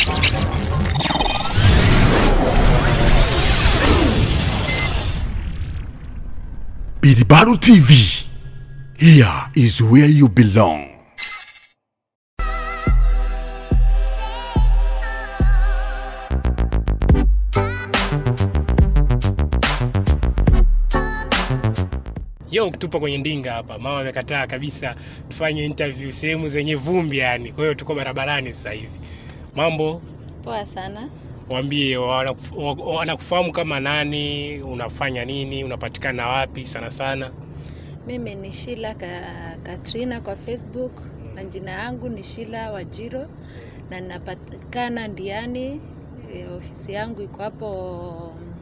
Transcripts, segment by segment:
Bidibaru TV. Here is where you belong. Yo, tupo kwenye ndinga hapa. Mama amekataa kabisa tufanye interview sehemu zenye vumbi yani. Kwa hiyo tuko barabarani sasa hivi. Mambo, Poa sana. waambie wanakuf- wa- wanakufahamu kama nani, unafanya nini, unapatikana wapi sana sana. Mimi ni Shila ka, Katrina kwa Facebook. Majina yangu ni Shila Wajiro na napatikana Ndiani. E, ofisi yangu iko hapo mm,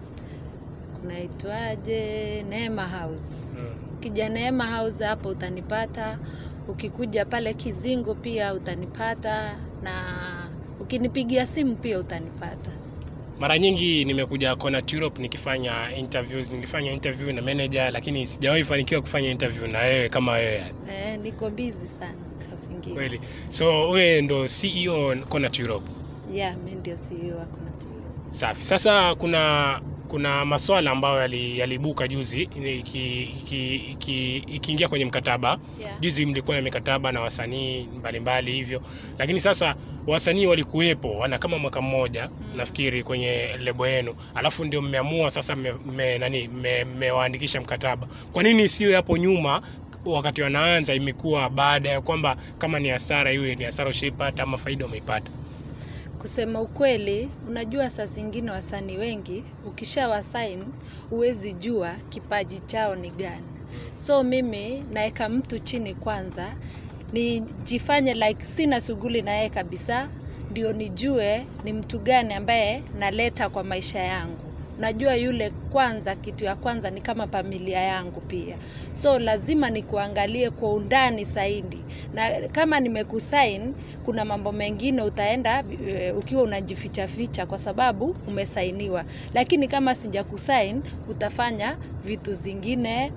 kunaitwaje, Neema House. Mm. Ukija Neema House hapo utanipata. Ukikuja pale Kizingo pia utanipata, na ukinipigia simu pia utanipata. Mara nyingi nimekuja Connaught Europe nikifanya interviews, nilifanya interview na manager lakini sijawahi fanikiwa kufanya interview na wewe kama wewe yani. E, niko busy sana saa zingine. Kweli. So wewe ndo CEO Connaught Europe. Yeah, mi ndio CEO wako na Tiro. Safi. Sasa kuna kuna maswala ambayo yali- yaliibuka juzi iki- iki- iki- ikiingia kwenye mkataba Yeah. juzi mlikuwa na mikataba na wasanii mbalimbali hivyo, lakini sasa wasanii walikuwepo wana kama mwaka mmoja nafikiri kwenye lebo yenu, alafu ndio mmeamua sasa mme, mme, nani mme- mmewaandikisha mkataba. Kwa nini isiwe hapo nyuma wakati wanaanza, imekuwa baada ya kwamba kama ni hasara iwe ni hasara ushaipata ama faida umeipata? Kusema ukweli, unajua saa zingine wasanii wengi ukisha wasain huwezi jua kipaji chao ni gani. So mimi naeka mtu chini kwanza, nijifanye like sina shughuli na yeye kabisa, ndio nijue ni mtu gani ambaye naleta kwa maisha yangu. Najua yule kwanza, kitu ya kwanza ni kama familia yangu pia, so lazima nikuangalie kwa undani zaidi, na kama nimekusain, kuna mambo mengine utaenda e, ukiwa unajificha ficha kwa sababu umesainiwa, lakini kama sijakusain utafanya vitu zingine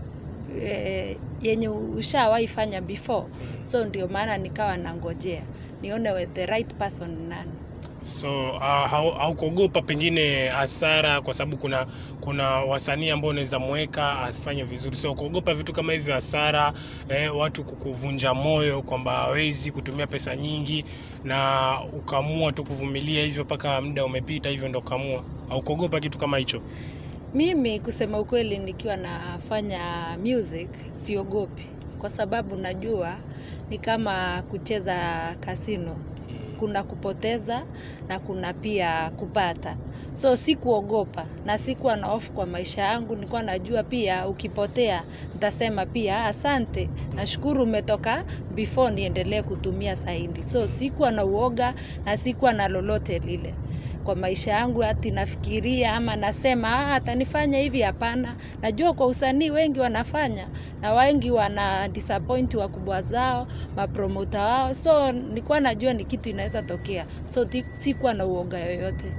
e, yenye ushawahi fanya before, so ndio maana nikawa nangojea nione we- the right person ni nani. So uh, hau- haukuogopa pengine hasara, kwa sababu kuna kuna wasanii ambao unaweza mweka asifanye vizuri, so kuogopa vitu kama hivyo, hasara eh, watu kukuvunja moyo kwamba hawezi kutumia pesa nyingi, na ukaamua tu kuvumilia hivyo mpaka muda umepita, hivyo ndo ukaamua. Haukuogopa kitu kama hicho? Mimi kusema ukweli, nikiwa nafanya music siogopi, kwa sababu najua ni kama kucheza kasino, kuna kupoteza na kuna pia kupata. So sikuogopa na sikuwa na hofu kwa maisha yangu. Nilikuwa najua pia ukipotea nitasema pia asante, nashukuru umetoka before niendelee kutumia saindi. So sikuwa na uoga na sikuwa na lolote lile kwa maisha yangu hati nafikiria ama nasema "Ah, atanifanya hivi. Hapana, najua kwa usanii wengi wanafanya na wengi wana disappoint wakubwa zao, mapromota wao, so nilikuwa najua ni kitu inaweza tokea, so ti- sikuwa na uoga yoyote.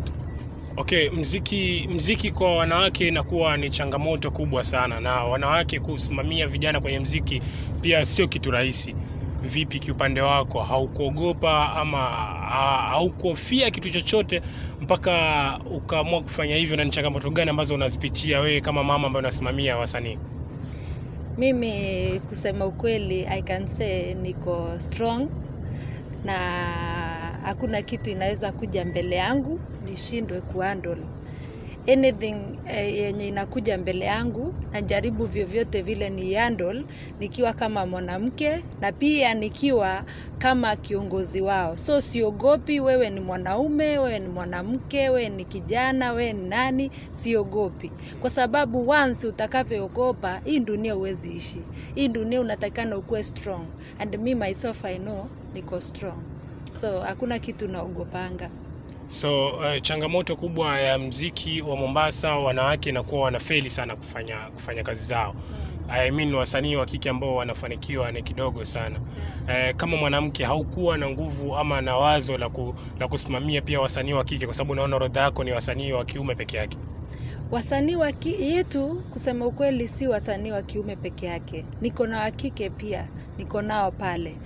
Okay, mziki mziki kwa wanawake inakuwa ni changamoto kubwa sana, na wanawake kusimamia vijana kwenye mziki pia sio kitu rahisi. Vipi kiupande wako, haukuogopa ama ha- haukuhofia kitu chochote mpaka ukaamua kufanya hivyo, na ni changamoto gani ambazo unazipitia wewe kama mama ambaye unasimamia wasanii? Mimi kusema ukweli, I can say niko strong na hakuna kitu inaweza kuja mbele yangu nishindwe kuhandle anything eh, yenye inakuja mbele yangu, najaribu vyovyote vile ni handle nikiwa kama mwanamke na pia nikiwa kama kiongozi wao. So siogopi, wewe ni mwanaume, wewe ni mwanamke, wewe ni kijana, wewe ni nani, siogopi kwa sababu once utakavyoogopa, hii dunia huwezi ishi. Hii dunia unatakikana ukuwe strong, and me myself I know niko strong, so hakuna kitu naogopanga. So uh, changamoto kubwa ya mziki wa Mombasa, wanawake inakuwa wanafeli sana kufanya kufanya kazi zao. I mean wasanii wa kike ambao wanafanikiwa ni kidogo sana. Eh, kama mwanamke haukuwa na nguvu ama na wazo la, ku, la kusimamia pia wasanii wa kike, kwa sababu naona orodha yako ni wasanii wa kiume peke yake. Wasanii wa ki- yetu kusema ukweli, si wasanii wa kiume peke yake, niko na wa kike pia, niko nao pale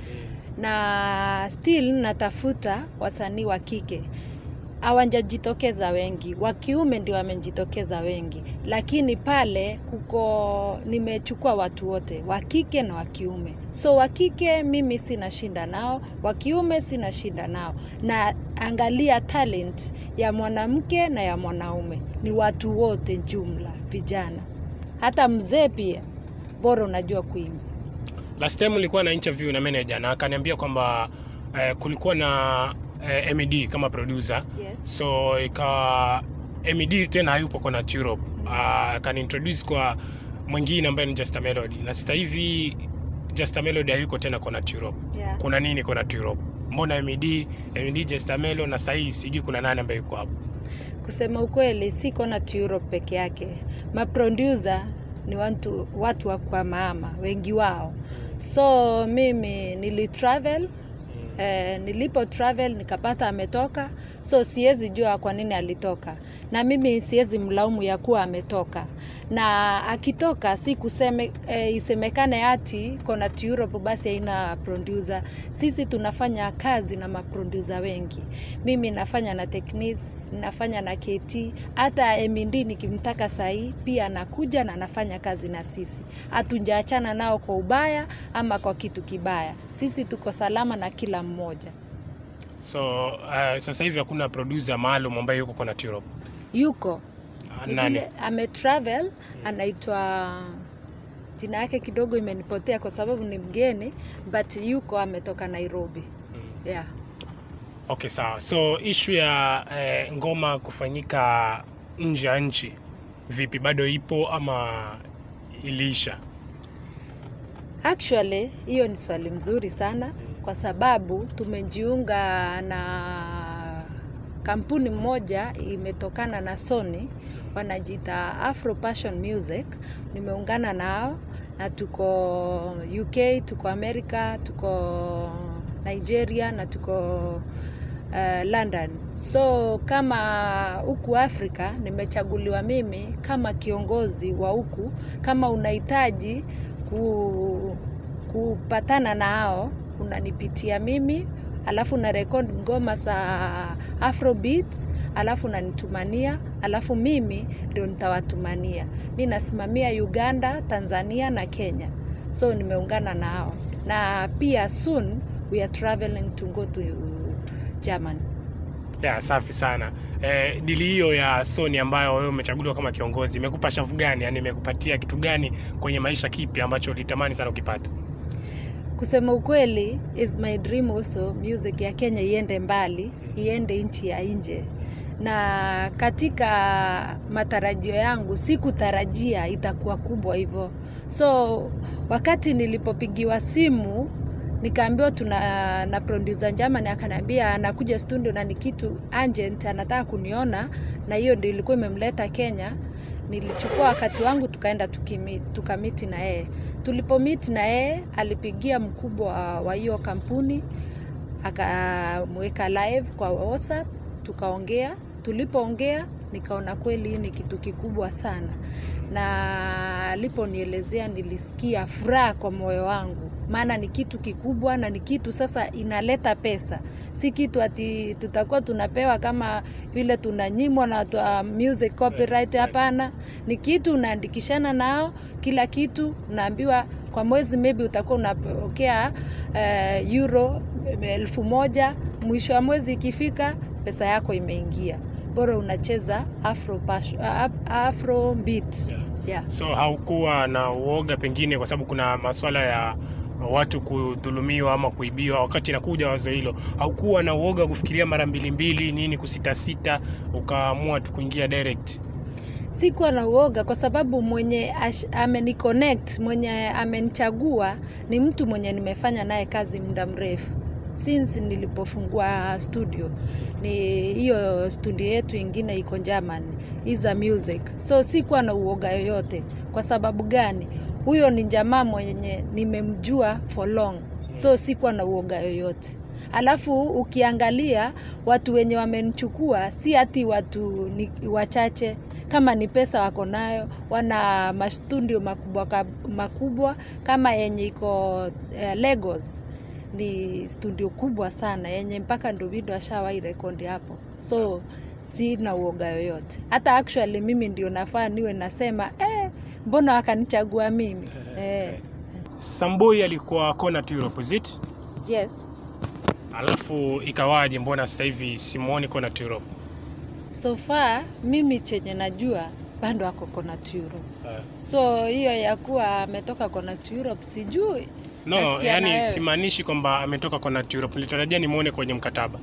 na still natafuta wasanii wa kike hawajajitokeza wengi, wa kiume ndio wamejitokeza wengi, lakini pale kuko nimechukua watu wote wa kike na wa kiume. So wa kike mimi sina shinda nao, wa kiume sina shinda nao, na angalia talent ya mwanamke na ya mwanaume, ni watu wote jumla, vijana, hata mzee pia, bora unajua kuimba. Last time nilikuwa na interview na manager na akaniambia kwamba eh, kulikuwa na eh, MED kama producer Yes. so ikawa MED tena hayupo Connaught Europe uh, akaniintroduce kwa mwingine ambaye ni Just a Melody na sasa hivi Just a Melody hayuko tena Connaught Europe Yeah. kuna nini Connaught Europe mbona MED MED Just a Melody na sasa hivi sijui kuna nani ambaye yuko hapo Kusema ukweli, si Connaught Europe peke yake. Maproducer ni watu, watu wa kwa mama wengi wao, so mimi nilitravel Eh, nilipo travel nikapata ametoka, so siwezi jua kwa nini alitoka, na mimi siwezi mlaumu ya kuwa ametoka, na akitoka si kuseme, eh, isemekane ati Connaught Europe basi haina producer. Sisi tunafanya kazi na maproducer wengi. Mimi nafanya na Technics, nafanya na KT, hata MD nikimtaka sahii pia anakuja na anafanya kazi na sisi. Hatujaachana nao kwa ubaya ama kwa kitu kibaya. Sisi tuko salama na kila mmoja. so uh, sasa hivi hakuna producer maalum ambaye yuko Connaught Europe Yuko Ah, Ni nani vile ametravel, anaitwa jina yake kidogo imenipotea kwa sababu ni mgeni, but yuko ametoka Nairobi. Yeah. Okay, sawa. So issue ya eh, ngoma kufanyika nje ya nchi vipi, bado ipo ama iliisha? Actually, hiyo ni swali mzuri sana kwa sababu tumejiunga na kampuni moja imetokana na Sony wanajiita Afro Passion Music. Nimeungana nao na tuko UK, tuko America, tuko Nigeria na tuko uh, London. So kama huku Afrika nimechaguliwa mimi kama kiongozi wa huku, kama unahitaji ku, kupatana na hao unanipitia mimi alafu na rekodi ngoma za afrobeat alafu nanitumania alafu mimi ndio nitawatumania mi nasimamia uganda tanzania na kenya so nimeungana na hao na pia soon we are traveling to go to german Ya, safi sana. Eh, dili hiyo ya Sony ambayo wewe umechaguliwa kama kiongozi imekupa shavu gani? Yani imekupatia kitu gani kwenye maisha kipi ambacho ulitamani sana ukipata? kusema ukweli is my dream also music ya kenya iende mbali iende nchi ya nje na katika matarajio yangu sikutarajia itakuwa kubwa hivyo so wakati nilipopigiwa simu nikaambiwa tuna na producer German akaniambia anakuja studio na ni kitu urgent anataka kuniona na hiyo ndio ilikuwa imemleta Kenya nilichukua wakati wangu tukaenda tukimi- tukamiti na yeye tulipomiti na yeye alipigia mkubwa wa hiyo kampuni akamweka live kwa whatsapp tukaongea tulipoongea nikaona kweli hii ni kitu kikubwa sana na aliponielezea nilisikia furaha kwa moyo wangu maana ni kitu kikubwa na ni kitu sasa inaleta pesa si kitu ati tutakuwa tunapewa kama vile tunanyimwa na watu wa music copyright hapana ni kitu unaandikishana nao kila kitu unaambiwa kwa mwezi maybe utakuwa unapokea uh, euro elfu moja mwisho wa mwezi ikifika pesa yako imeingia bora unacheza afro, pash, uh, afro beat yeah. So haukuwa na uoga pengine, kwa sababu kuna maswala ya watu kudhulumiwa ama kuibiwa, wakati inakuja wazo hilo, haukuwa na uoga wa kufikiria mara mbili mbili nini, kusitasita, ukaamua tu kuingia direct? sikuwa na uoga kwa sababu mwenye ash- ameniconnect mwenye amenichagua ni mtu mwenye nimefanya naye kazi muda mrefu since nilipofungua studio ni hiyo studio yetu ingine iko German Iza Music so sikuwa na uoga yoyote kwa sababu gani huyo ni jamaa mwenye nimemjua for long so sikuwa na uoga yoyote alafu ukiangalia watu wenye wamenichukua si hati watu ni wachache kama ni pesa wako nayo wana mastudio makubwa kab- makubwa kama yenye iko uh, Lagos ni studio kubwa sana yenye mpaka Ndovido ashawahi rekodi hapo, so sina uoga yoyote. Hata actually mimi ndio nafaa niwe nasema eh, mbona wakanichagua mimi eh. Samboi alikuwa Connaught Europe, is it? Yes. Alafu ikawaje, mbona sasa hivi simuoni Connaught Europe? So far mimi chenye najua bado ako Connaught Europe. Eh. So hiyo ya kuwa ametoka Connaught Europe sijui. No, Nasikia na yani wewe. simaanishi kwamba ametoka Connaught Europe. Nilitarajia nimuone kwenye mkataba.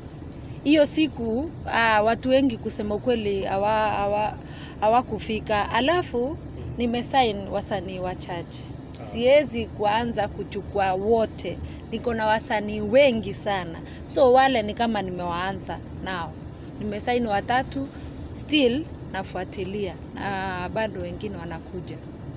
hiyo siku ah, watu wengi kusema ukweli hawa- hawa- hawakufika alafu nimesain wasanii wachache siwezi kuanza kuchukua wote niko na wasanii wengi sana so wale ni kama nimewaanza nao nimesaini watatu still nafuatilia na bado wengine wanakuja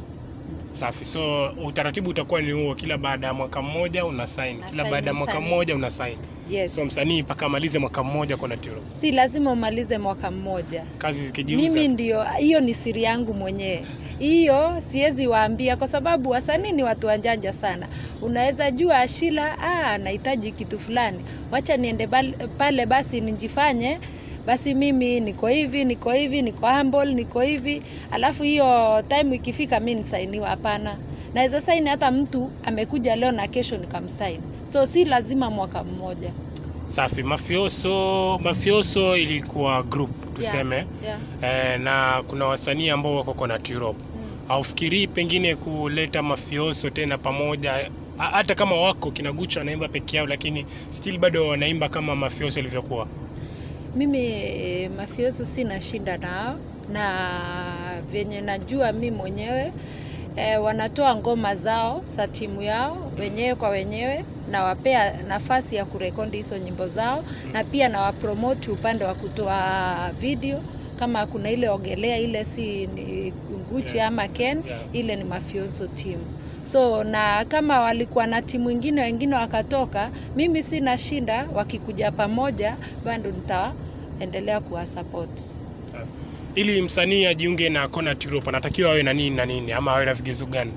Safi. So utaratibu utakuwa ni huo, kila baada ya mwaka mmoja una sign, Na kila sign baada ya mwaka msanii. mmoja una sign. yes So msanii mpaka amalize mwaka mmoja Connaught Europe. si lazima umalize mwaka mmoja Kazi zikijiuza. mimi ndio hiyo ni siri yangu mwenyewe hiyo siwezi waambia kwa sababu wasanii ni watu wanjanja sana unaweza jua ashila ah, anahitaji kitu fulani wacha niende bal- pale basi nijifanye basi mimi niko hivi niko hivi niko humble niko hivi alafu hiyo time ikifika mi nisainiwa hapana naweza saini hata mtu amekuja leo na kesho nikamsaini so si lazima mwaka mmoja Safi. Mafioso, Mafioso ilikuwa group tuseme. yeah, yeah. Eh, na kuna wasanii ambao wako Connaught Europe. Haufikirii pengine kuleta Mafioso tena pamoja ha- hata kama wako kina Gucho anaimba peke yao, lakini still bado wanaimba kama Mafioso ilivyokuwa. Mimi eh, mafioso sina shida nao, na vyenye najua mi mwenyewe eh, wanatoa ngoma zao za timu yao wenyewe kwa wenyewe, nawapea nafasi ya kurekodi hizo nyimbo zao, na pia nawapromoti upande wa kutoa video kama kuna ile ogelea ile si ni Gucci Yeah. ama Ken Yeah. ile ni mafioso timu so na kama walikuwa na timu ingine wengine wakatoka mimi sina shinda wakikuja pamoja bado nitaendelea kuwasupport Safi. Ili msanii ajiunge na Connaught Europe anatakiwa awe na nini na nini ama awe na vigezo gani?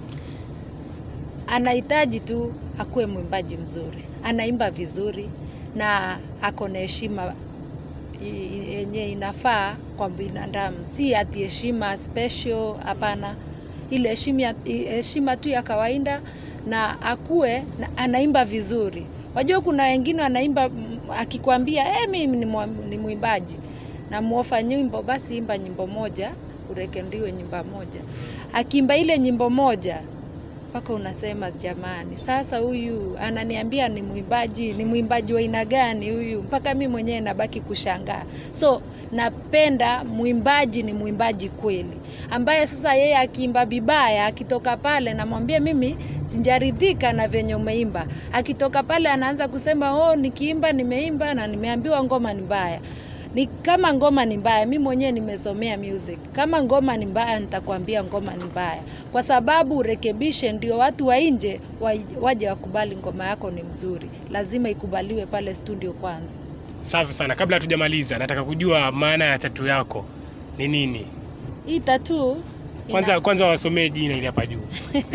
anahitaji tu akuwe mwimbaji mzuri anaimba vizuri na ako na heshima i- yenye inafaa kwa binadamu si ati heshima special hapana ile heshima ya- i- heshima tu ya kawaida na akuwe na, anaimba vizuri wajua kuna wengine wanaimba mm, akikwambia eh mimi ni mwa- ni mwimbaji na muofa nyimbo basi imba nyimbo moja urekendiwe nyimbo moja akiimba ile nyimbo moja mpaka unasema jamani, sasa huyu ananiambia ni mwimbaji, ni mwimbaji wa aina gani huyu? Mpaka mi mwenyewe nabaki kushangaa. So napenda mwimbaji ni mwimbaji kweli, ambaye sasa yeye akiimba vibaya, akitoka pale namwambia mimi sijaridhika na venye umeimba. Akitoka pale anaanza kusema oh, nikiimba nimeimba na nimeambiwa ngoma ni mbaya ni kama ngoma ni mbaya, mi mwenyewe nimesomea music. Kama ngoma ni mbaya, nitakwambia ngoma ni mbaya, kwa sababu urekebishe, ndio watu wa nje wa- waje wakubali ngoma yako ni mzuri. Lazima ikubaliwe pale studio kwanza. Safi sana. Kabla hatujamaliza, nataka kujua maana ya tatu yako ni nini? Hii tatu Kwanza kwanza wasomee jina ili hapa juu.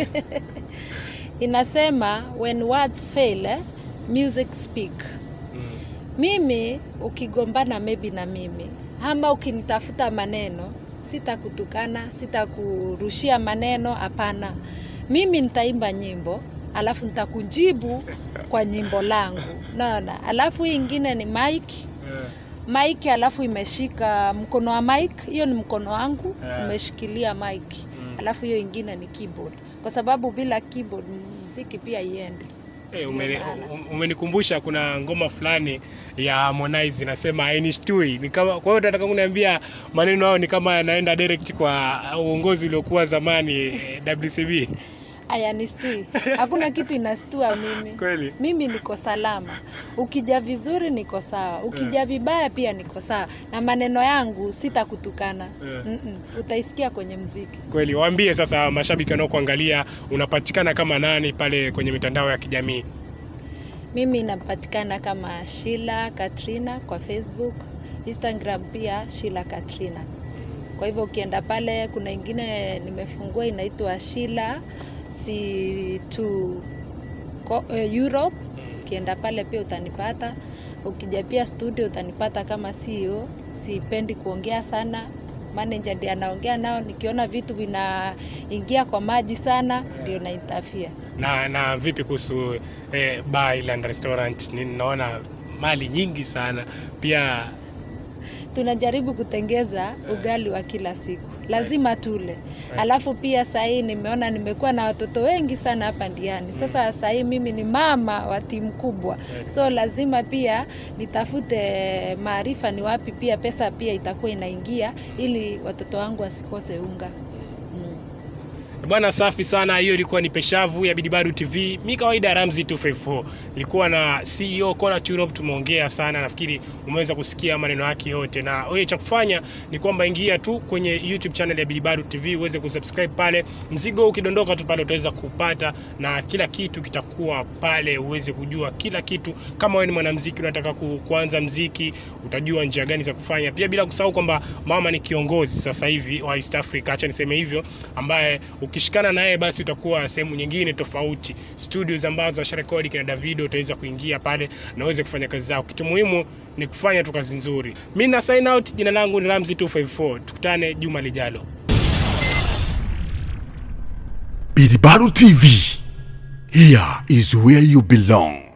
inasema when words fail eh, music speak. Mimi ukigombana maybe na mimi ama ukinitafuta maneno, sitakutukana, sitakurushia maneno, hapana. Mimi nitaimba nyimbo alafu nitakujibu kwa nyimbo langu, naona. Alafu hii ingine ni mic mic, alafu imeshika mkono wa mic, hiyo ni mkono wangu Yeah. umeshikilia mic, alafu hiyo ingine ni keyboard, kwa sababu bila keyboard muziki pia iende. Eh, umeni- Maana. um- umenikumbusha kuna ngoma fulani ya Harmonize inasema ainishtui. Ni kama kwa hiyo nataka kuniambia maneno hayo ni kama yanaenda direct kwa uongozi uliokuwa zamani eh, WCB. Aya, nistui. Hakuna kitu inastua mimi. Kweli? Mimi niko salama. Ukija vizuri niko sawa, ukija vibaya pia niko sawa, na maneno yangu sitakutukana. Yeah. Mm-mm. Utaisikia kwenye mziki. Kweli, waambie sasa mashabiki wanaokuangalia unapatikana kama nani pale kwenye mitandao ya kijamii. Mimi napatikana kama Shila Katrina kwa Facebook, Instagram pia Shila Katrina. Kwa hivyo ukienda pale, kuna ingine nimefungua inaitwa Shila C2 ko, eh, Europe ukienda pale pia utanipata ukija pia studio utanipata kama CEO sipendi kuongea sana manager ndiye anaongea nao nikiona vitu vinaingia kwa maji sana ndio na interfere na na vipi kuhusu eh, bar Island restaurant ninaona mali nyingi sana pia tunajaribu kutengeza ugali wa kila siku lazima tule alafu pia sahii nimeona nimekuwa na watoto wengi sana hapa ndiani sasa sahii mimi ni mama wa timu kubwa so lazima pia nitafute maarifa ni wapi pia pesa pia itakuwa inaingia ili watoto wangu wasikose unga mm. Bwana safi sana, hiyo ilikuwa ni Peshavu ya Bidibaru TV. Mi kawaida Ramzi 254 ilikuwa na CEO Kona Europe, tumeongea sana, nafikiri umeweza kusikia maneno yake yote, na wewe cha kufanya ni kwamba ingia tu kwenye YouTube channel ya Bidibaru TV uweze kusubscribe pale. Mzigo ukidondoka tu pale utaweza kupata, na kila kitu kitakuwa pale, uweze kujua kila kitu. Kama wewe ni mwanamuziki unataka ku, kuanza mziki, utajua njia gani za kufanya, pia bila kusahau kwamba mama ni kiongozi sasa hivi wa East Africa, acha niseme hivyo, ambaye ukishikana naye basi utakuwa sehemu nyingine tofauti. Studios ambazo asharekodi kina Davido utaweza kuingia pale na uweze kufanya kazi zako. Kitu muhimu ni kufanya tu kazi nzuri. Mimi na sign out, jina langu ni Ramzi 254. Tukutane juma lijalo. Bidibaru TV. Here is where you belong.